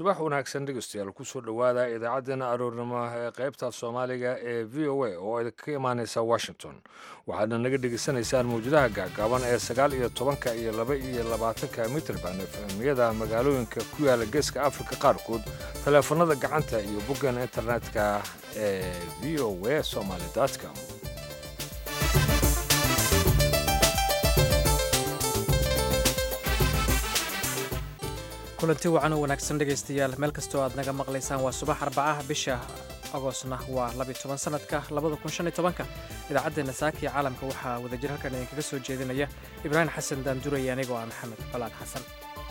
subax wanaagsan dhegeystayaal kusoo dhowaada idaacaddeenna aroornimo ee qaybta soomaaliga ee v o a oo idinka imaaneysa washington waxaadna naga dhegeysanaysaan mawjadaha gaagaaban ee sagaal iyo tobanka iyo laba iyo labaatanka mitrband efemiyada magaalooyinka ku yaala geeska afrika qaarkood taleefanada gacanta iyo boggan internetka ee v o a somaly com kulanti wacan oo wanaagsan dhegaystayaal meel kastoo aad naga maqlaysaan waa subax arbacaha bisha agoosna waa labiyo sanadka labadakunshanyotobanka idaacaddeena saaka iyo caalamka waxaa wadajir halkan idinkaga soo jeedinaya ibraahim xasan daanduray anigoo ah maxamed balaan xasan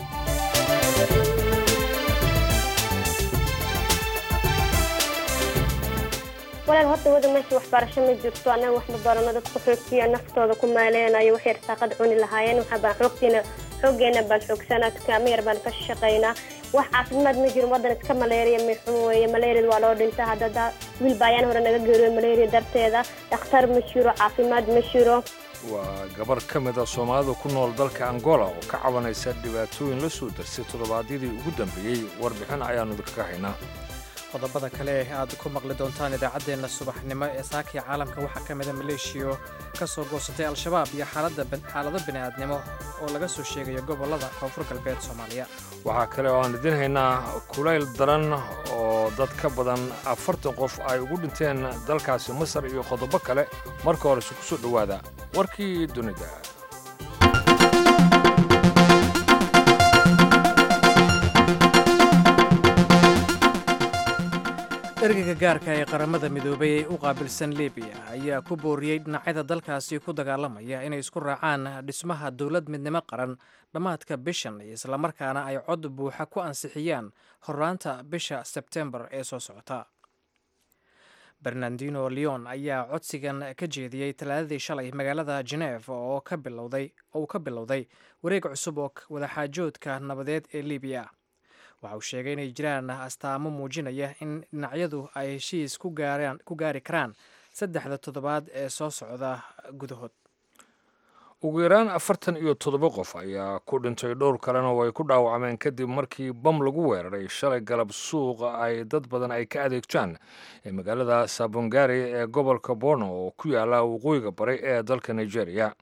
walaal horta wada meesha waxbarasho ma jirto annaga wax ma barano dadku xoogtiya naftooda ku maaleynayo waxay rasaaqad cuni lahaayeen waxabaan xoogtiina xooggeena baan xoogsanaa dukaamo yar baan ka shaqaynaa wax caafimaad ma jiro wadan iska maleeriya mixun weeye maleeriyada waa loo dhinta haddada wiil baayaan hore naga geeriyo maleeriya darteeda dhakhtar ma jiro caafimaad ma jiro waa gabar ka mid a soomaalida ku nool dalka angola oo ka cabanaysa dhibaatooyin la soo darsay toddobaadyadii ugu dambeeyey warbixin ayaannu idinkaga haynaa qodobada kale ee aad ku maqli doontaan idaacaddeenna subaxnimo ee saakii caalamka waxaa ka mida maleeshiyo ka soo goosatay al-shabaab iyo xaalado bini'aadnimo oo laga soo sheegayo gobollada koonfur galbeed soomaaliya waxaa kale oo aan idiin haynaa kulayl daran oo dad ka badan afartan qof ay ugu dhinteen dalkaasi masar iyo qodobo kale marka horese ku soo dhowaada warkii dunida ergeyga gaarka ee qaramada midoobay ee u qaabilsan libiya ayaa ku booriyey dhinacyada dalkaasi ku dagaalamaya inay isku raacaan dhismaha dowlad midnimo qaran dhammaadka bishan islamarkaana ay cod buuxa ku ansixiyaan horraanta bisha sebtembar ee soo socota bernardino leon ayaa codsigan ka jeediyey talaadadii shalay magaalada geneef oo uu ka bilowday wareeg cusub oo wadaxaajoodka nabadeed ee libiya waxa uu sheegay inay jiraan astaamo muujinaya in dhinacyadu ay heshiis ku gaari karaan saddexda toddobaad ee soo socda gudahood ugu yaraan afartan iyo toddoba qof ayaa ku dhintay dhowr kalena way ku dhaawacmeen kadib markii bam lagu weeraray shalay galab suuqa ay dad badan ay ka adeegtaan ee magaalada sabongari ee gobolka borno oo ku yaala waqooyiga bari ee dalka nigeria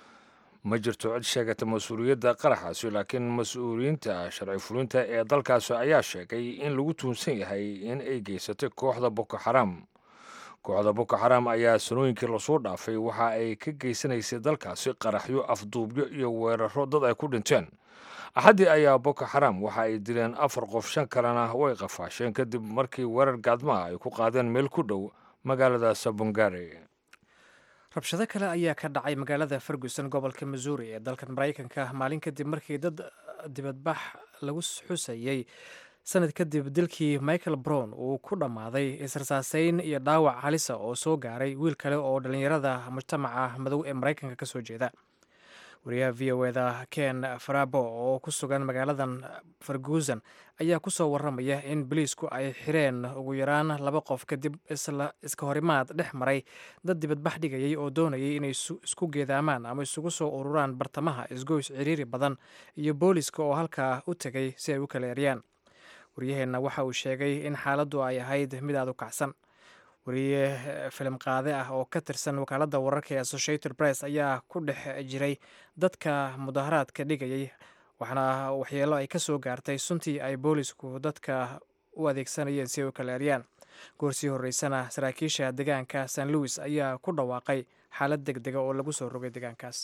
ma jirto cid sheegata mas-uuliyadda qaraxaasi laakiin mas-uuliyiinta sharci fulinta ee dalkaasi ayaa sheegay in lagu tuunsan yahay in ay geysatay kooxda boko xaram kooxda boko xaram ayaa sanooyinkii lasoo dhaafay waxa ay ka geysanaysay dalkaasi qaraxyo afduubyo iyo weeraro dad ay ku dhinteen axaddii ayaa boko xaram waxa ay dileen afar qof shan kalena way qafaasheen kadib markii weerar gaadmaha ay ku qaadeen meel ku dhow magaalada sabongari rabshado kale ayaa ka dhacay magaalada ferguson gobolka missouri ee dalkan maraykanka maalin kadib markii dad dibadbax lagu xusayey sanad kadib dilkii michael brown uu ku dhammaaday israsaaseyn iyo dhaawac halisa oo soo gaaray wiil kale oo dhallinyarada mujtamaca madow ee maraykanka ka soo jeeda wariyaha v o eda ken farabo oo ku sugan magaaladan ferguson ayaa kusoo waramaya in boliisku ay xireen ugu yaraan laba qof kadib iska horimaad dhex maray dad dibadbax dhigayay oo doonayay inay isku geedaamaan ama isugu soo ururaan bartamaha isgoys ciriiri badan iyo booliiska oo halkaa u tegay si ay u kala eryaan wariyaheenna waxa uu sheegay in xaaladdu ay ahayd mid aad u kacsan wariye filim qaade ah oo ka tirsan wakaaladda wararka ee associated press ayaa ku dhex jiray dadka mudaharaadka dhigayay waxaana waxyeelo ay ka soo gaartay suntii ay boolisku dadka u adeegsanayeen si ay u kala eryaan goorsii horreysana saraakiisha deegaanka st louis ayaa ku dhawaaqay xaalad deg dega oo lagu soo rogay deegaankaas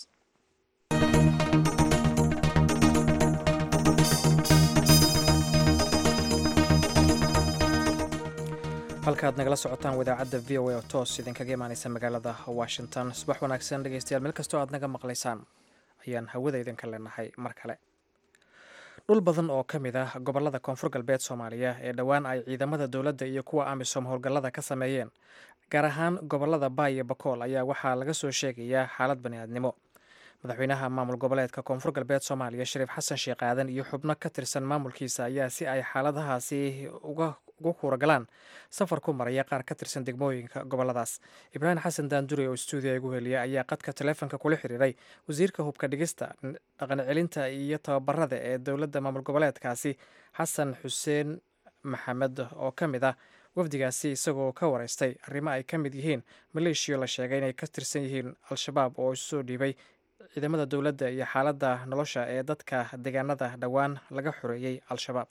halkaaad nagala socotaan wadaacadda v o a oo toos idinkaga imaaneysa magaalada washington subax wanaagsan dhegeystayaal meel kastoo aad naga maqlaysaan ayaan hawada idinka leenahay mar kale dhul badan oo ka mid ah gobollada koonfur galbeed soomaaliya ee dhowaan ay ciidamada dowladda iyo kuwa amisom howlgallada ka sameeyeen gaar ahaan gobollada baay iyo bakool ayaa waxaa laga soo sheegayaa xaalad bani'aadnimo madaxweynaha maamul goboleedka koonfur galbeed soomaaliya shariif xasan sheekh aadan iyo xubno ka tirsan maamulkiisa ayaa si ay xaaladahaasi ugu kuuragalaan safar ku maraya qaar ka tirsan degmooyinka goboladaas ibraahim xasan daandure oo stuudiya igu heliya ayaa qadka taleefonka kula xiriiray wasiirka hubka dhigista dhaqan celinta iyo tababarada ee dowladda maamul goboleedkaasi xasan xuseen maxamed oo ka mid ah wafdigaasi isagoo ka wareystay arrimo ay ka mid yihiin maleeshiya la sheegay inay ka tirsan yihiin al-shabaab oo isu soo dhiibay ciidamada dowladda iyo xaaladda nolosha ee dadka deegaanada dhowaan laga xoreeyey al-shabaab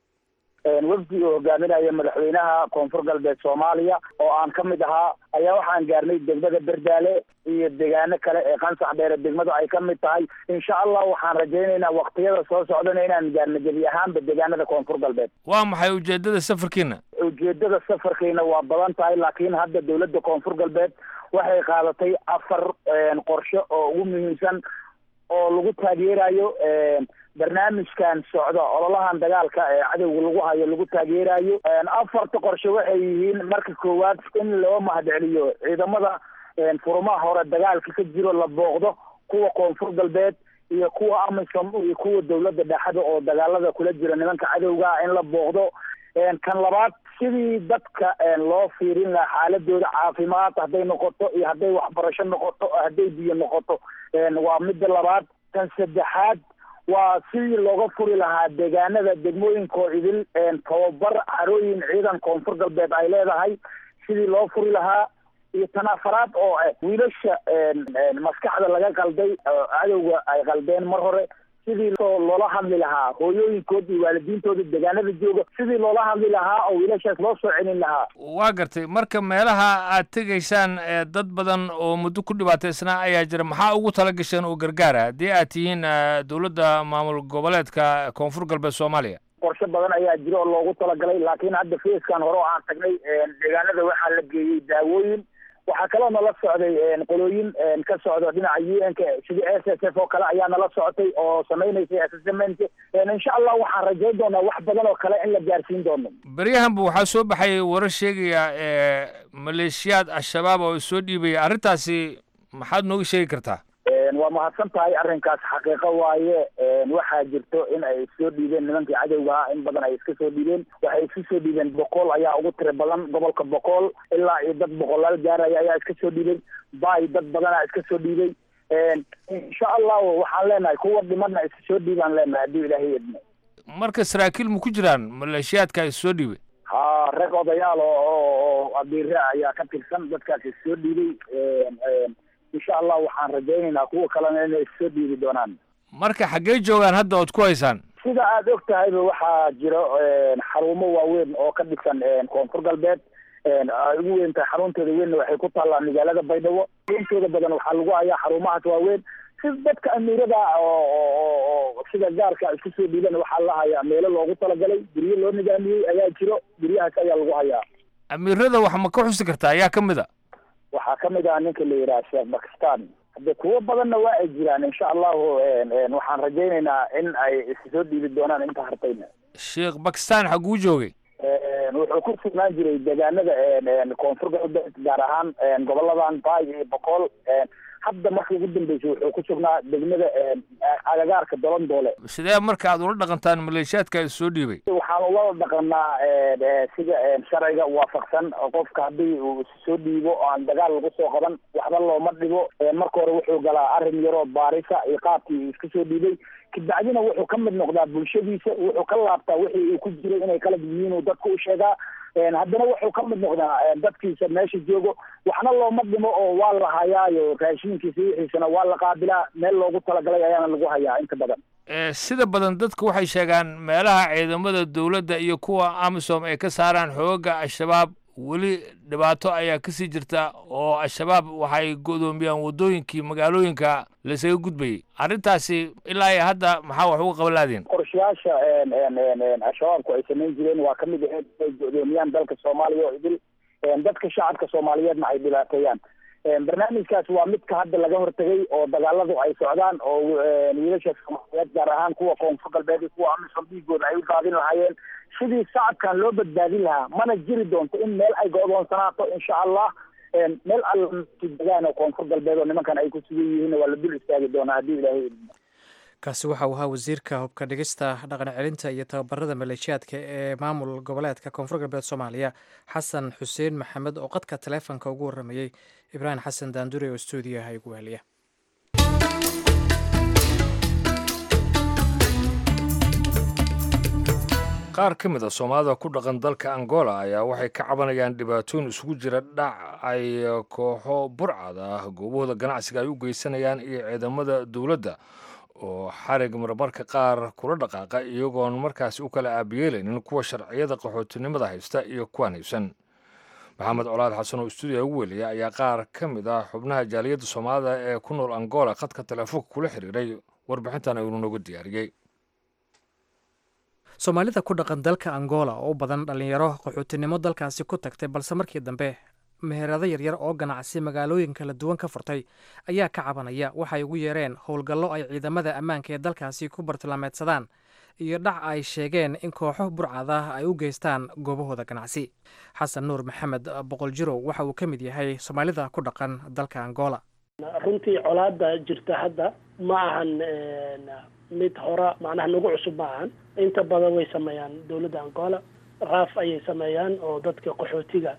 wafdi uu hogaaminaya madaxweynaha koonfur galbeed soomaaliya oo aan ka mid ahaa ayaa waxaan gaarnay degmada berdaale iyo deegaano kale ee qansax dheere degmadu ay ka mid tahay insha allah waxaan rajaynaynaa waktiyada soo socdana inaan gaarno gebi ahaanba deegaanada koonfur galbeed waa maxay ujeedada safarkiina ujeedada safarkiina waa badan tahay laakiin hadda dowladda koonfur galbeed waxay qaadatay afar qorshe oo ugu muhiimsan oo lagu taageerayo barnaamijkan socda ololahan dagaalka ee cadowga lagu hayo lagu taageerayo afarta qorshe waxay yihiin marka koowaad in loo mahadceliyo ciidamada furumaha hore dagaalka ka jiro la booqdo kuwa koonfur galbeed iyo kuwa amisom iyo kuwa dowladda dhexda oo dagaalada kula jira nimanka cadowga in la booqdo kan labaad sidii dadka loo fiirin lahaa xaaladooda caafimaad hadday noqoto iyo hadday waxbarasho noqoto hadday biyo noqoto waa midda labaad kan saddexaad waa sidii looga furi lahaa deegaanada degmooyinkoo idil tababar carooyin ciidan koonfur galbeed ay leedahay sidii loo furi lahaa iyo tan afaraad oo ah wiilasha maskaxda laga qalday cadowga ay qaldeen mar hore sidii loola hadli lahaa hooyooyinkood iyo waalidiintooda deegaanada jooga sidii loola hadli lahaa oo wiilashaas loo soo celin lahaa waa gartay marka meelaha aad tegaysaan dad badan oo muddo ku dhibaataysnaa ayaa jira maxaa ugu tala gasheen oo gargaara haddii aad tihiin dowladda maamul goboleedka koonfur galbeed soomaaliya qorshe badan ayaa jira oo loogu talagalay laakiin hadda feeskan hore oo aan tagnay deegaanada waxaa la geeyey daawooyin waxaa kaloo nala socday qolooyin ka socda dhinaca u n ka sidii s s f oo kale ayaa nala socotay oo samaynaysay assessment insha allah waxaan rajayn doonaa wax badan oo kale in la gaarsiin doono beryahanba waxaa soo baxay warar sheegaya maleeshiyaad al-shabaab oo soo dhiibaya arrintaasi maxaad nooga sheegi kartaa waa mahadsan tahay arrinkaas xaqiiqo waaye waxaa jirto in ay soo dhiibeen nimankii cadowga ah in badan ay iska soo dhiibeen waxay iska soo dhiibeen boqol ayaa ugu tiro badan gobolka boqol ilaa iyo dad boqolaal gaaraya ayaa iska soo dhiibay bay dad badanaa iska soo dhiibay insha allahu waxaan leenahay kuwa dhimana iska soo dhiibaan leenahay haddii ilaahay idmo marka saraakiil ma ku jiraan maleeshiyaadka is soo dhiibay ha rag odayaal oo oo abiire ayaa ka tirsan dadkaas is soo dhiibay insha allah waxaan rajaynaynaa kuwa kalena inay issoo dhiibi doonaan marka xaggee joogaan hadda ood ku haysaan sida aada og tahayba waxaa jiro xarumo waaweyn oo ka dhisan koonfur galbeed ay ugu weyn tahay xarunteeda weynna waxay ku taallaa magaalada baydhabo intooda badan waxaa lagu hayaa xarumahaas waaweyn si dadka amiirada oo sida gaarka isku soo dhiiban waxaa la hayaa meelo loogu talagalay guryo loo nidaamiyey ayaa jiro guryahaas ayaa lagu hayaa amiirada wax ma ka xusi kartaa ayaa ka mid a waxaa ka mid ah ninka la yidhaha sheekh bakistan hadde kuwo badanna waa ay jiraan insha allahu waxaan rajaynaynaa in ay issoo dhiibi doonaan inta hartayna sheekh bakistan xaguu joogay wuxuu ku sugnaan jiray deegaanada koonfur galbeed gaar ahaan goboladan baay iyo boqol hadda marka ugu dambeysay wuxuu ku sugnaa degmada agagaarka dolandoole sidee marka aad ula dhaqantaan maleeshiyaadka is soo dhiibay waxaan ula dhaqanaa sida sharciga waafaqsan qofka haddii uu soo dhiibo oo aan dagaal lagu soo qaban waxba looma dhigo marka hore wuxuu galaa arrin yaroo baarisa iyo qaabkii iska soo dhiibay kabacdina wuxuu ka mid noqdaa bulshadiisa wuxuu ka laabtaa wixii uu ku jiray inay kala yihiin uu dadka u sheegaa haddana wuxuu ka mid noqdaa dadkiisa meesha joogo waxna looma dhimo oo waa la hayaayo raashinkiisa wixiisana waa la qaabilaa meel loogu talagalay ayaana lagu hayaa inta badan sida badan dadku waxay sheegaan meelaha ciidamada dowladda iyo kuwa amisom ay ka saaraan xooga al-shabaab weli dhibaato ayaa kasii jirta oo al-shabaab waxay go'doomiyaan waddooyinkii magaalooyinka laysaga gudbayay arrintaasi ilaa iyo hadda maxaa wax uga qaban laadiin qorshayaasha al-shabaabku ay samayn jireen waa ka mid ahayd inay go'doomiyaan dalka soomaaliya oo idil dadka shacabka soomaaliyeedna ay dhibaateeyaan barnaamijkaas waa midka hadda laga hortegay oo dagaaladu ay socdaan oo wiilasha soomaaliyeed gaar ahaan kuwa koonfur galbeed iyo kuwa amisom dhiigooda ay u daadin lahaayeen sidii shacabkan loo badbaadin lahaa mana jiri doonto in meel ay go'doonsanaato insha allah meel alla degaan oo koonfur galbeed oo nimankan ay ku sugan yihiin waa la dul istaagi doonaa haddii ilaahay kaasi waxa uu ahaa wasiirka hubka dhigista dhaqan celinta iyo tababarada maleeshiyaadka ee maamul goboleedka koonfur galbeed soomaaliya xasan xuseen maxamed oo qadka taleefonka ugu waramayey ibraahim xasan daandure oo stuudiyaha igu weheliya qaar ka mid a soomaalida ku dhaqan dalka angola ayaa waxay ka cabanayaan dhibaatooyin isugu jira dhac ay kooxo burcad ah goobahooda ganacsiga ay u geysanayaan iyo ciidamada dowladda oo xarig marmarka qaar kula dhaqaaqa iyagoon markaasi u kala aabiyeelaynin kuwa sharciyada qaxootinimada haysta iyo kuwaan haysan maxamed colaad xasan oo stuudiya ugu weliya ayaa qaar ka mid ah xubnaha jaaliyadda soomaalida ee ku nool angola khadka teleefoonka kula xiriiray warbixintan aynu nooga diyaariyey soomaalida ku dhaqan dalka angola oo u badan dhallinyaro qaxootinimo dalkaasi ku tagtay balse markii dambe meherado yaryar oo ganacsi magaalooyin kala duwan ka furtay ayaa ka cabanaya waxay ugu yeereen howlgallo ay ciidamada ammaanka ee dalkaasi ku bartilmaameedsadaan iyo dhac ay sheegeen in kooxo burcad ah ay u geystaan goobahooda ganacsi xasan nuur maxamed boqol jirow waxa uu ka mid yahay soomaalida ku dhaqan dalka angola runtii colaada jirta hadda ma ahan mid hora macnaha nagu cusub ma ahan inta badan way sameeyaan dowladda angola raaf ayay sameeyaan oo dadka qaxootiga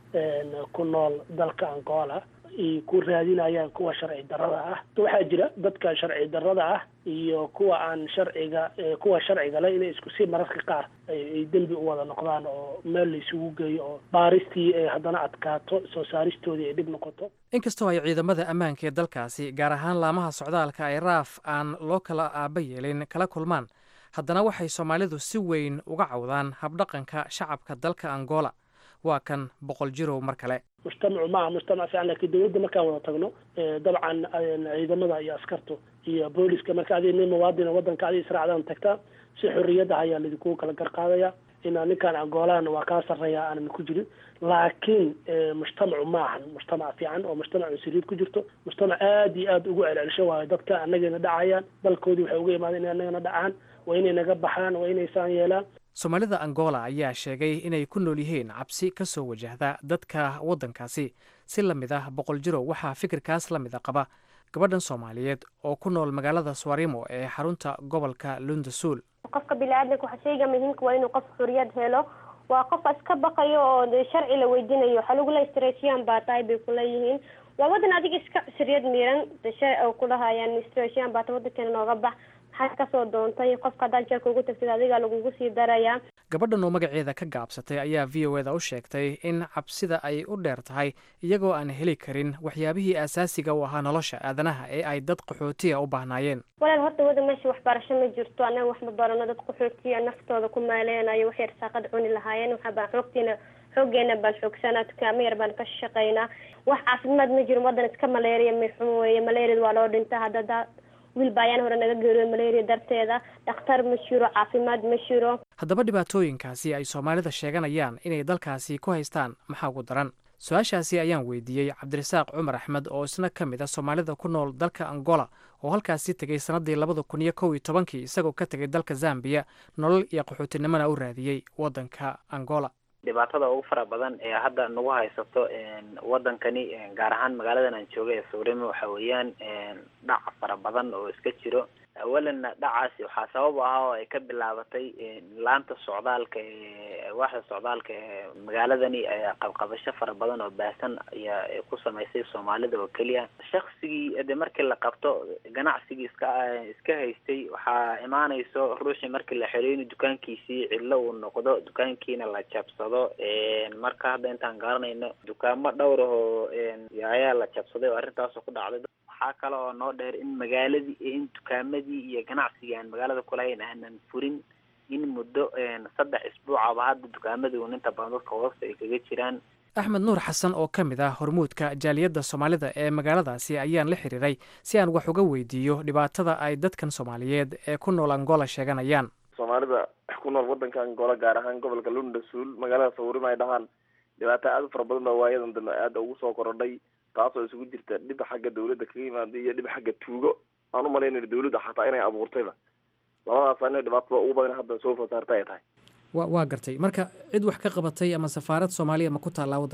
ku nool dalka angola ay ku raadinayaan kuwa sharci darrada ah waxaa jira dadka sharci darrada ah iyo kuwa aan sharciga kuwa sharciga le inay isku si mararka qaar ay dembi u wada noqdaan oo meel la isugu geeyo oo baaristii ay haddana adkaato soo saaristoodii ay dhib noqoto inkastoo ay ciidamada ammaanka ee dalkaasi gaar ahaan laamaha socdaalka ay raaf aan loo kala aaba yeelin kala kulmaan haddana waxay soomaalidu si weyn uga cawdaan habdhaqanka shacabka dalka angola waa kan boqol jirow mar kale mujtamacu maaha mujtamac fiican lakiin dawladda markaan wada tagno dabcan ciidamada iyo askartu iyo booliska marka adi nin muwaadina wadanka adi israacdaan tagtaa si xorriyadda ayaa laidinku kala garqaadaya inaa ninkaan angolaan waa kaa sarreeya aanan ku jirin laakiin mujtamacu maahan mujtamac fiican oo mujtamac cunsuriid ku jirto mujtamac aada iyo aada ugu celcelisho waayo dadka anagayna dhacayaan dalkoodii waxay uga imaadeen inay anagana dhacaan waa inay naga baxaan waa inay saan yeelaan soomaalida angola ayaa sheegay inay ku nool yihiin cabsi ka soo wajahda dadka waddankaasi si la mid ah boqol jirow waxaa fikirkaas la mid a qaba gabadhan soomaaliyeed oo ku nool magaalada swarimo ee xarunta gobolka lundasuul qofka bini-aadamka waxa sheyga muhiimka waa inuu qof xuriyad helo waa qof iska baqayo oo de sharci la weydiinayo waxaa lagula stresiyan baa tahay bay kuleeyihiin waa wadan adiga iska cusriyad miiran dashe oo kulahayaan stresiyan baata wadankeena nooga bax maxaad kasoo doontay qofka haddaad jeelka ugu tagtid adiga lagugu sii darayaa gabadhan oo magaceeda ka gaabsatay ayaa v o eda u sheegtay in cabsida ay u dheer tahay iyagoo aan heli karin waxyaabihii asaasiga u ahaa nolosha aadanaha ee ay dad qaxootiya u baahnaayeen walaal horta wada meesha waxbarasho ma jirto annaga wax ma barano dad qaxootiya naftooda ku maaleynayo waxay irsaaqad cuni lahaayeen waxabaan xoogtiina xooggeena baan xoogsanaa dukaamo yar baan ka shaqaynaa wax caafimaad ma jiro wadan iska maleeriya mixun weeye maleeriyada waa loo dhinta haddada wiil baa ayaan hore naga geeriyo malaria darteeda dhakhtar ma jiro caafimaad ma jiro haddaba dhibaatooyinkaasi ay soomaalida sheeganayaan inay dalkaasi ku haystaan maxaa ugu daran su-aashaasi ayaan weydiiyey cabdirasaaq cumar axmed oo isna ka mid a soomaalida ku nool dalka angola oo halkaasi tegey sannaddii labada kun iyo kow iyo tobankii isagoo ka tegay dalka zambiya nolol iyo qaxootinimona u raadiyey waddanka angola dhibaatada ugu fara badan ee hadda nagu haysato wadankani gaar ahaan magaaladan aan joogay ee sawrimo waxa weeyaan dhac fara badan oo iska jiro awalanna dhacaasi waxaa sabab ahaa oo ay ka bilaabatay laanta socdaalka ee waaxda socdaalka ee magaaladani qabqabasho fara badan oo baahsan ayaa ku samaysay soomaalida oo keliya shaksigii de markii la qabto ganacsigii iska iska haystay waxaa imaanayso ruuxii markii la xiriyo inuu dukaankiisii cidlo uu noqdo dukaankiina la jabsado marka hadda intaan garanayno dukaamo dhowr ahoo ayaa la jabsaday oo arrintaasoo ku dhacday waxaa kale oo noo dheer in magaaladii in dukaamadii iyo ganacsigii aan magaalada kulahayn aanan furin in muddo saddex isbuucaba hadda dukaamadii un inta badan dadka hoosta ay kaga jiraan axmed nuur xasan oo ka mid ah hormuudka jaaliyadda soomaalida ee magaaladaasi ayaan la xiriiray si aan wax uga weydiiyo dhibaatada ay dadkan soomaaliyeed ee ku nool angola sheeganayaan soomaalida ku nool wadanka angola gaar ahaan gobolka lundasuul magaalada sawirima ay dhahaan dhibaato aada u fara badan baa waayadan dambe aada ugu soo korodhay taasoo isugu jirta dhib xagga dawladda kaga yimaada iyo dhib xagga tuugo aan umalaynayno dawladda xataa inay abuurtayba labadaas ina dhibaatada ugu badan hadda soo fasaarta ay tahay wa waa gartay marka cid wax ka qabatay ama safaarad soomaaliya ma ku taallaa waddanka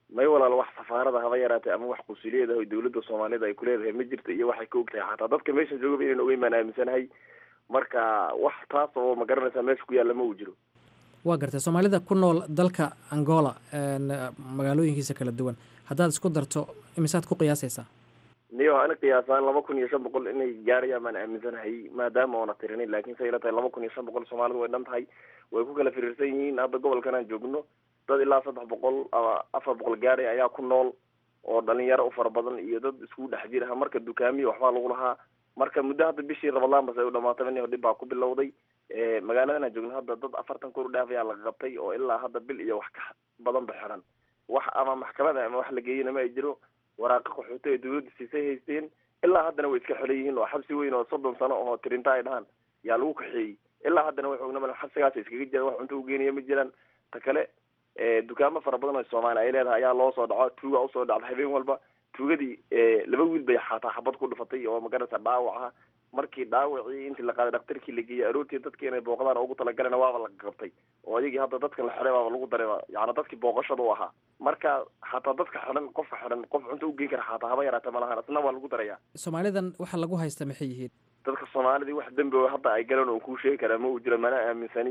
may walaal wax safaarada haba yaraatay ama wax qusuliyad ah oo dawladda soomaalida ay kuleedahay ma jirto iyo waxay ka og tahay xataa dadka meesha joogaba inayna ogeyn baan aaminsanahay marka wax taas oo ma garanaysaa meesha ku yaalla ma uu jiro waa gartay soomaalida ku nool dalka angola magaalooyinkiisa kala duwan haddaad isku darto imisaad ku qiyaasaysaa niyo ana qiyaasaan laba kun iyo shan boqol inay gaarayaan baan aaminsanahay maadaama oona tirinin laakiin say ila tahay laba kun iyo shan boqol soomaalidu way dhan tahay way ku kala firiirsan yihiin hadda gobolkan aan joogno dad ilaa saddex boqol ama afar boqol gaadhay ayaa ku nool oo dhalinyaro u fara badan iyo dad iskugu dhex jiraha marka dukaamiya waxbaa lagu lahaa marka muddo hadda bishii rabadaan bas ay u dhamaataba nin dhib baa ku bilowday magaaladan aan joogno hadda dad afartan kun u dhaaf ayaa laga qabtay oo ilaa hadda bil iyo wax ka badan ba xiran wax ama maxkamada ama wax la geeyana ma ay jiro waraaqa qaxoota ee dawladda siisay haysteen ilaa haddana way iska xelan yihiin oo xabsi weyn oo soddon sano oo tirinta ay dhahaan yaa lagu kaxeeyey ilaa haddana way xoogna xabsigaas iskaga jiraan wax cunto ugeeniya ma jiraan ta kale dukaamo fara badan oo soomaali ay leedahay ayaa loo soo dhaco tuuga usoo dhacda habeen walba tuugadii laba wiil bay xataa xabad ku dhufatay oo magarata dhaawaca markii dhaawacii intii la qaaday dhaktarkii la geeyey aroortii dadkii inay booqdaan ugu talagalena waaba la qabtay oo iyagii hadda dadkan la xidhay baaba lagu daray yani dadkii booqashada u ahaa marka xataa dadka xidhan qofka xidhan qof cunto ugeyn kara xataa haba yaraata malahan isna waa lagu daraya soomaalidan waxa lagu haysta maxay yihiin dadka soomaalidii wax dembi oo hadda ay galeen oo kuu sheegi karaa ma uu jiro mana aaminsani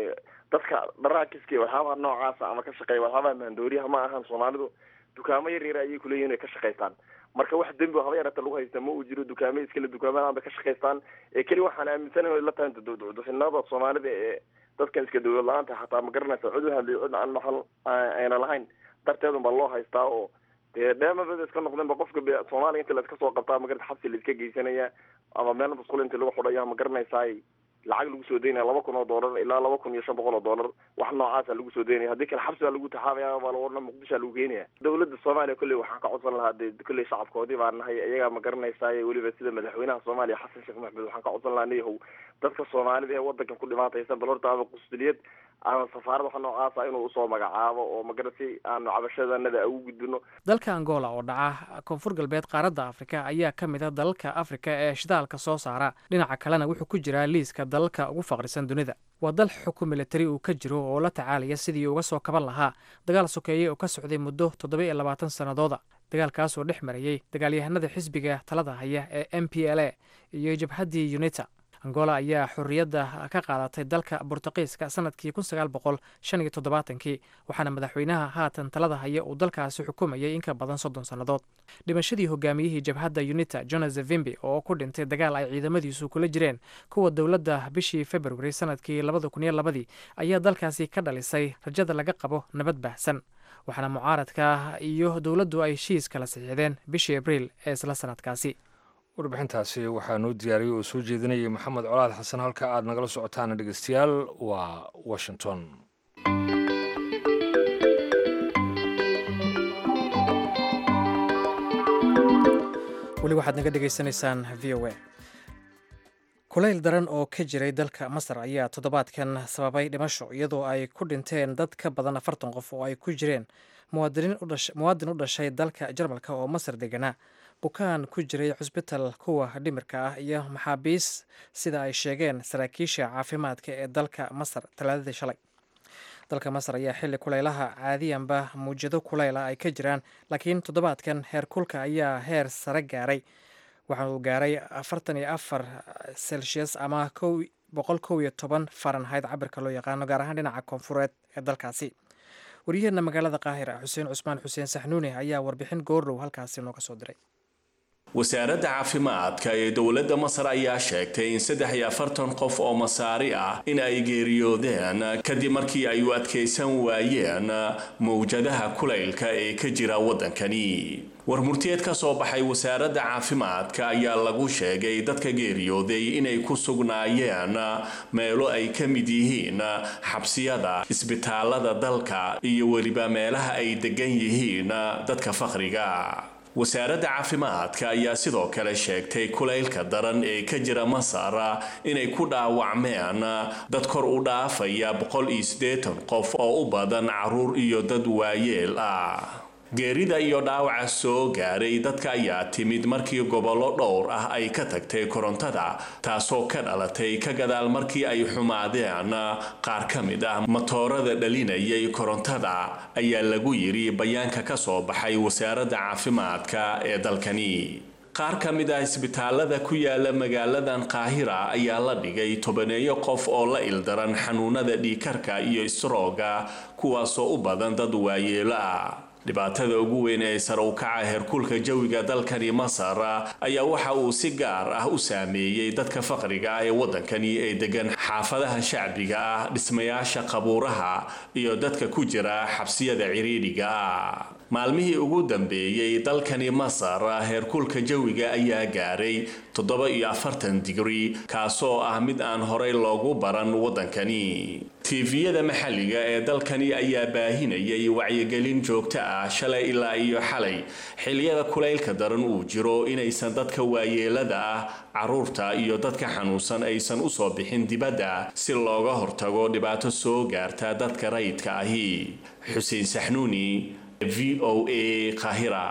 dadka dharaakiski waxyaabaha noocaasa ama ka shaqeeya waxyaabaha maandooriyaha ma ahan soomaalidu dukaamo yar yar ayay kuleeyihin ay ka shaqaystaan marka wax dembi oo haba yarata lagu haysta ma uu jiro dukaamo iskale dukaamadan bay ka shaqaystaan ee keli waxaan aaminsanahay o la tahay dufinada soomaalida ee dadkan iska dawlad la-aanta xataa ma garanaysa cid u hadlay cid aan maxal ayna lahayn darteedun baa loo haystaa oo dee dheemabada iska noqdeenba qofka soomaaliya inta la iska soo qabtaa magarata xabsi la iska geysanaya ama meel masqul inti lagu xudhaya ma garanaysaay lacag lagu soo daynaya laba kun oo doolar ilaa laba kun iyo shan boqol oo doolar wax noocaasa lagu soo daynaya haddii kale xabsi baa lagu taxaabaya baa laodhana muqdishoa lagu geenaya dawladda soomaaliya kolley waxaan ka codsan lahaa de kolley shacabkoodii baa nahay iyagaa ma garanaysaay weliba sida madaxweynaha soomaaliya xasan sheekh maxmed waxaan ka codsan lahaa niyahow dadka soomaalida ee wadankan ku dhimaataysan bal horta ama qusuliyad ama safaarad waxa noocaasa inuu usoo magacaabo oo magara si aanu cabashadanada ugu gudbino dalka angola oo dhaca koonfur galbeed qaaradda afrika ayaa ka mid a dalalka afrika ee shidaalka soo saara dhinaca kalena wuxuu ku jiraa liiska dalalka ugu faqrisan dunida waa dal xukun militari uu ka jiro oo la tacaalaya sidii uga soo kaban lahaa dagaal sokeeye oo ka socday muddo toddoba iyo labaatan sannadooda dagaalkaasoo dhex marayey dagaalyahanada xisbiga talada haya ee m p l a iyo jabhaddii unita angola ayaa xorriyadda ka qaadatay dalka bortuqiiska sanadkii kun sagaal boqol shan iyo toddobaatankii waxaana madaxweynaha haatan talada haya uu dalkaasi xukumayay in ka badan soddon sannadood dhimashadii hogaamiyihii jabhadda unita jonas vimbi oo ku dhintay dagaal ay ciidamadiisu kula jireen kuwa dowladda bishii februari sanadkii labada kun iyo labadii ayaa dalkaasi ka dhalisay rajada laga qabo nabad baahsan waxaana mucaaradka iyo dowladdu ay heshiis kala saxiixdeen bishii abriil ee isla sanadkaasi warbixintaasi waxaa noo diyaariyey oo soo jeedinayay maxamed colaad xasan halka aad nagala socotaan dhegeystayaal waa washington weli waxaad naga dhegaysanaysaan v o a kulayl daran oo ka jiray dalka masar ayaa toddobaadkan sababay dhimasho iyadoo ay ku dhinteen dad ka badan afartan qof oo ay ku jireen muwaadin u dhashay dalka jarmalka oo masar deganaa bukaan ku jiray cusbital kuwa dhimirka ah iyo maxaabiis sida ay sheegeen saraakiisha caafimaadka ee dalka masar talaadadii shalay dalka masar ayaa xilli kulaylaha caadiyanba muujado kulayla ay ka jiraan laakiin toddobaadkan heer kulka ayaa heer sare gaaray waxa uu gaaray afartan iyo afar celsius ama boqol kow iyo toban farenheit cabirka loo yaqaano gaar ahaan dhinaca koonfureed ee dalkaasi waryaheena magaalada qaahira xuseen cusmaan xuseen saxnuuni ayaa warbixin goordhow halkaasi nooga soo diray wasaaradda caafimaadka ee dowladda masar ayaa sheegtay in saddex iyo afartan qof oo masaari ah in ay geeriyoodeen kadib markii ay u adkaysan waayeen mawjadaha kulaylka ee ka jira waddankani warmurtiyeed ka soo baxay wasaaradda caafimaadka ayaa lagu sheegay dadka geeriyooday inay ku sugnaayeen meelo ay ka mid yihiin xabsiyada isbitaalada dalka iyo weliba meelaha ay degan yihiin dadka faqriga wasaaradda caafimaadka ayaa sidoo kale sheegtay kulaylka daran ee ka jira masar inay ku dhaawacmeen dad kor u dhaafaya boqol iyo siddeetan qof oo u badan caruur iyo dad waayeel ah geerida iyo dhaawaca soo gaaray dadka ayaa timid markii gobollo dhowr ah ay ka tagtay korontada taasoo ka dhalatay ka gadaal markii ay xumaadeen qaar ka mid ah matoorada dhalinayay korontada ayaa lagu yidhi bayaanka ka soo baxay wasaaradda caafimaadka ee dalkani qaar ka mid ah isbitaalada ku yaala magaaladan qaahira ayaa la dhigay tobaneeyo qof oo la ildaran xanuunada dhiikarka iyo isrooga kuwaasoo u badan dad waayeelo ah dhibaatada ugu weyn ee sare u kaca heerkulka jawiga dalkani masar ayaa waxa uu si gaar ah u saameeyey dadka faqriga ah ee waddankani ee degan xaafadaha shacbiga ah dhismayaasha qabuuraha iyo dadka ku jira xabsiyada ciriidhiga ah maalmihii ugu dambeeyey dalkani masar heerkulka jawiga ayaa gaaray toddoba iyo afartan digri kaasoo ah mid aan horey loogu baran waddankani tiifiyada maxalliga ee dalkani ayaa baahinayay wacyigelin joogto ah shalay ilaa iyo xalay xiliyada kulaylka daran uu jiro inaysan dadka waayeelada ah caruurta iyo dadka xanuunsan aysan usoo bixin dibadda si looga hortago dhibaato soo gaarta dadka rayidka ahi xuseen saxnuuni v o a qahira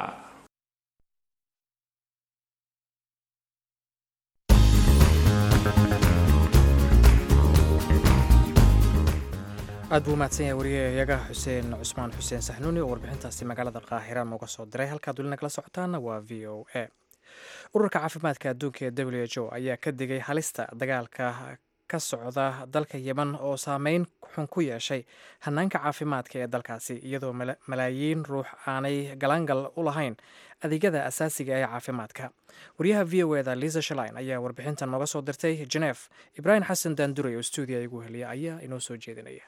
aad buu umahadsan yahay wariyayaga xuseen cusmaan xuseen saxnuuni oo warbixintaasi magaalada qaahira nooga soo diray halkaad welina kala socotaana waa v o a ururka caafimaadka adduunka ee w h o ayaa ka digay halista dagaalka ka socda dalka yemen oo saameyn xun ku yeeshay hanaanka caafimaadka ee dalkaasi iyadoo malaayiin ruux aanay galaangal u lahayn adeegyada asaasiga ee caafimaadka wariyaha v o eda liisa shalin ayaa warbixintan nooga soo dirtay jenef ibraahim xasan daanduray oo stuudiya igu heliya ayaa inoo soo jeedinaya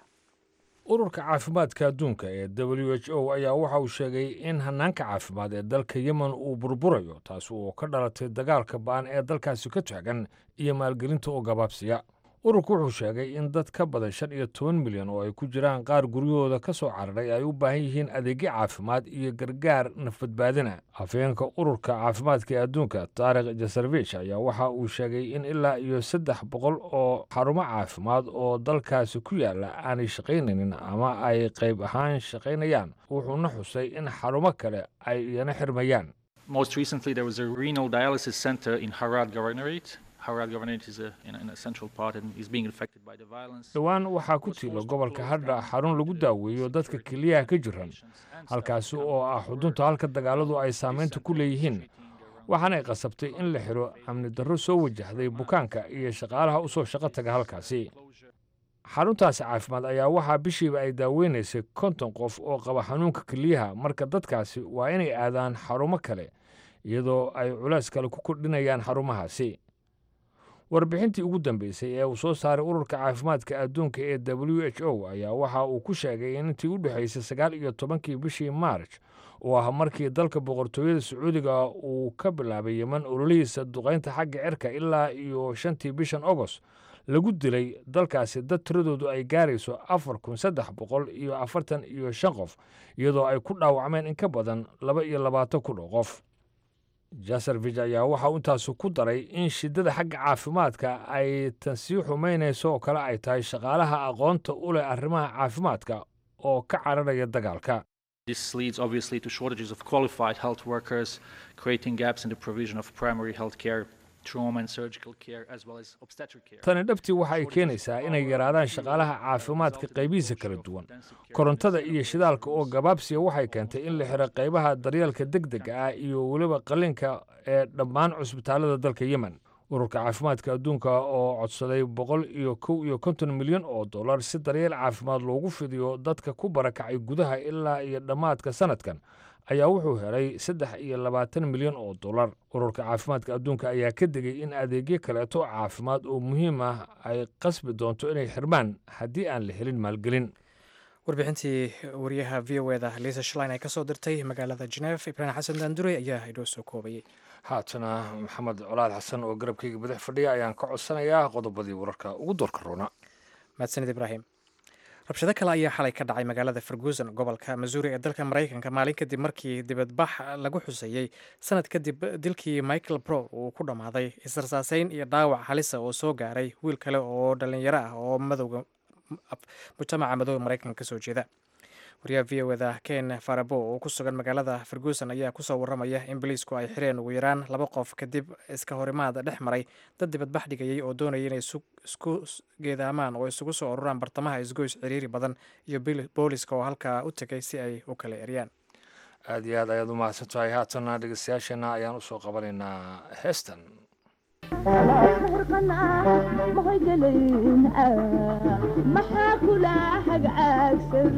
ururka caafimaadka adduunka ee w h o ayaa waxa uu sheegay in hanaanka caafimaad ee dalka yemen uu burburayo taasi oo ka dhalatay dagaalka ba'an ee dalkaasi ka taagan iyo maalgelinta oo gabaabsiya ururku wuxuu sheegay in dad ka badan shan iyo toban milyan oo ay ku jiraan qaar guryahooda ka soo cararay ay u baahan yihiin adeegyo caafimaad iyo gargaar nafbadbaadina afhayeenka ururka caafimaadka ee adduunka taarikh jasarvich ayaa waxa uu sheegay in ilaa iyo saddex boqol oo xarumo caafimaad oo dalkaasi ku yaala aanay shaqaynaynin ama ay qayb ahaan shaqaynayaan wuxuuna xusay in xarumo kale ay iyana xirmayaan Most recently, there was a renal dialysis center in Harad Governorate. Harad Governorate is a, in a, in a central part and is being affected by the violence. dhowaan waxaa ku tiila gobolka hadha xarun lagu daaweeyo dadka keliyaha ka jiran halkaasi oo ah xudunta halka dagaaladu ay saamaynta ku leeyihiin waxaanay qasabtay in la xiro amni darro soo wajahday bukaanka iyo shaqaalaha u soo shaqo taga halkaasi xaruntaasi caafimaad ayaa waxaa bishiiba ay daaweynaysay konton qof oo qaba xanuunka keliyaha marka dadkaasi waa inay aadaan xarumo kale iyadoo ay culays kale ku kordhinayaan xarumahaasi warbixintii ugu dambeysay ee uu soo saaray ururka caafimaadka adduunka ee w h o ayaa waxa uu ku sheegay in intii u dhexaysay sagaal iyo tobankii bishii maarj oo ah markii dalka boqortooyada sacuudiga uu ka bilaabay yeman ololihiisa duqaynta xagga cirka ilaa iyo shantii bishan agost lagu dilay dalkaasi dad tiradoodu ay gaarayso afar kun saddex boqol iyo afartan iyo shan qof iyadoo ay ku dhaawacmeen in ka badan laba iyo labaatan kun oo qof jasarvij ayaa waxa uu intaasu ku daray in shiddada xagga caafimaadka ay tan sii xumaynayso oo kale ay tahay shaqaalaha aqoonta u leh arrimaha caafimaadka oo ka cararaya dagaalka This leads obviously to shortages of qualified health workers, creating gaps in the provision of primary health care, trauma and surgical care, as well as obstetric care. tani dhabtii waxa ay keenaysaa inay yaraadaan shaqaalaha caafimaadka qaybihiisa kala duwan korontada iyo shidaalka oo gabaabsiya waxay keentay in la xiro qaybaha daryeelka degdega ah iyo weliba qalliinka ee dhammaan cusbitaalada dalka yemen ururka caafimaadka adduunka oo codsaday boqol iyo kow iyo konton milyan oo dollar si daryeel caafimaad loogu fidiyo dadka ku barakacay gudaha ilaa iyo dhammaadka sanadkan ayaa wuxuu helay saddex iyo labaatan milyan oo dollar ururka caafimaadka adduunka ayaa ka digay in adeegyo kaleeto caafimaad oo muhiim ah ay qasbi doonto inay xirmaan haddii aan la helin maalgelin warbixintii wariyaha v o eda liisa shlin ay ka soo dirtay magaalada jenef ibraahim xasan daandure ayaa inoo soo koobayay haatana maxamed colaad xasan oo garabkayga badax fadhiya ayaan ka codsanayaa qodobadii wararka ugu doorka roona mahadsanid ibraahim rabshado kale ayaa xalay ka dhacay magaalada ferguson gobolka missouri ee dalka maraykanka maalin kadib markii dibadbax lagu xuseeyey sanad kadib dilkii michael brow uu ku dhammaaday israsaaseyn iyo dhaawac halisa oo soo gaaray wiil kale oo dhallinyaro ah oo madowga mujtamaca madooga maraykanka kasoo jeeda wariyaha v o da ken farabo oo ku sugan magaalada ferguson ayaa kusoo waramaya in boliisku ay xireen ugu yaraan laba qof kadib iska horimaad dhex maray dad dibadbax dhigayay oo doonaya inay isku geedaamaan oo isugu soo ururaan bartamaha isgoys ciriiri badan iyo booliska oo halkaa u tegay si ay u kala eryaan aada iyo aad ayaad u mahadsan tahay haatana dhegeystayaasheenna ayaan usoo qabanaynaa heestan maxaa kula hagcaagsan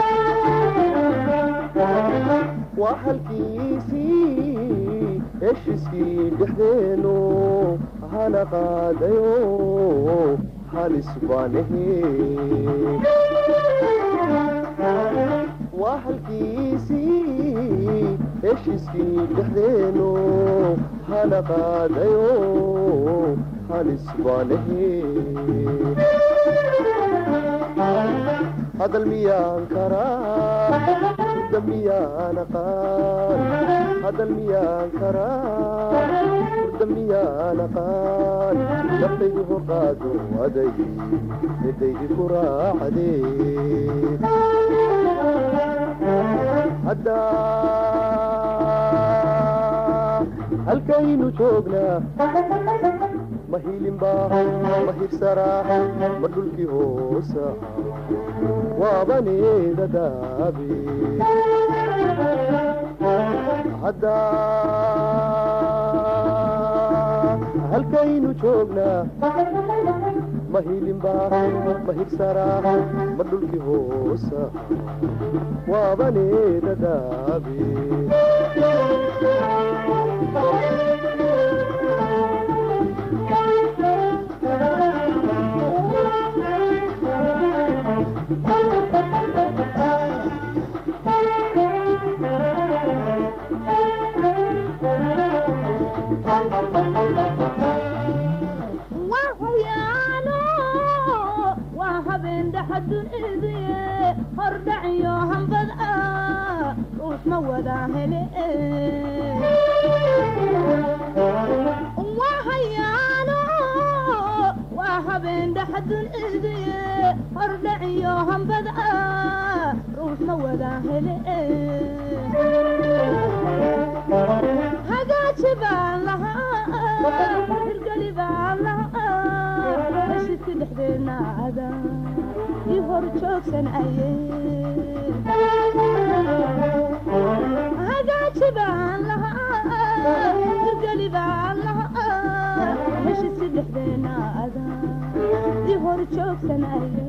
waa halkiisii heshiiskii dhexdeenu hana qaadayo halis baanahe waa halkiisii heshiiskii dhexdeenu hana qaadayo halis baanahe hadal miyaan karaa hurda miyaan aqaan hadal miyaan karaa hurda miyaan aqaan naftaydu horqaado aday midaydi ku raacdee haddaa halkaynu joognaa ma hilinbaa ma hirsaraa ma dhulkii hoosa waabaneeda daabe haddaa halkaynu joognaa ma hilinbaa ma hirsaraa ma dhulkii hoosa waabaneeda daabe hordhaciyo hambad ah uusma wada hele wahayaano waa habeen dhaxadun idiye hordhaciyo hambad ah ruusma wada hele hagaaji baan lahaa hirgeli baan lahaa heshidka dhexdeena ada i hor joogsan aye hagaaji baan lahaa hirgeli baan lahaa heshidka dhexdeena ada i hor joogsan aye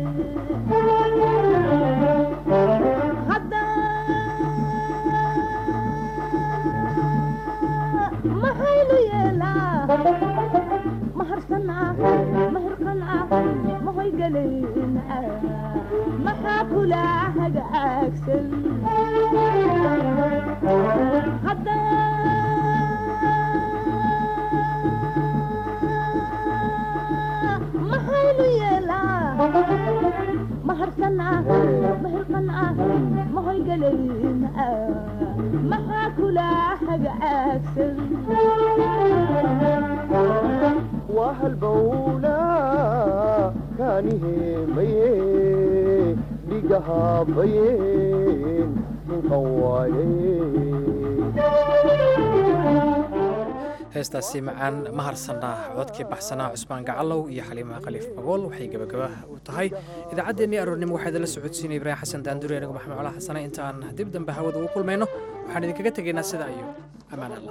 maxaynu yeelaa maharsanaa mahirqanaa mahoygalayn maxaa kula hagaagsan hadda maxaynu yeelaa maharsanaa mahirqanaa mahoygalayn maxaa kula hagaagsan waa halbowla kaaniheemaye dhigahabayeen hinqan waaye heestaasi macaan ma harsanaa codkii baxsanaa cusmaan gacalow iyo xaliimaha khaliif magool waxay gebagaba u tahay idaacaddeenii aroornimo waxaa idinla socodsiinaya ibraahim xasan daanduri anigu maxamed cola xasane inta aan dib dambe hawada ugu kulmayno waxaan idinkaga tegaynaa sidaa iyo ammaan allah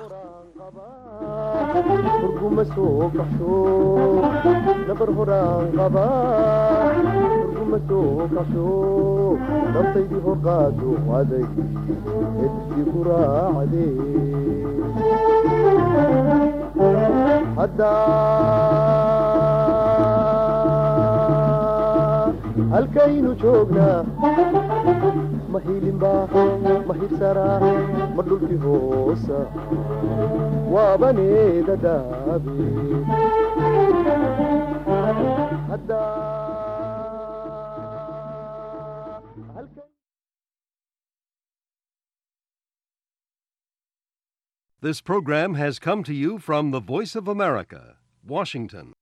hurguma soo kaxsho nabar horaan qaba hurguma soo kaxsho naftaydii hor qaado aday edsi ku raacdee haddaa halkaynu joognaa ma hilinbaa ma hirsaraa ma dhulkii hoosa waabaneeda daabe This program has come to you from the Voice of America, Washington.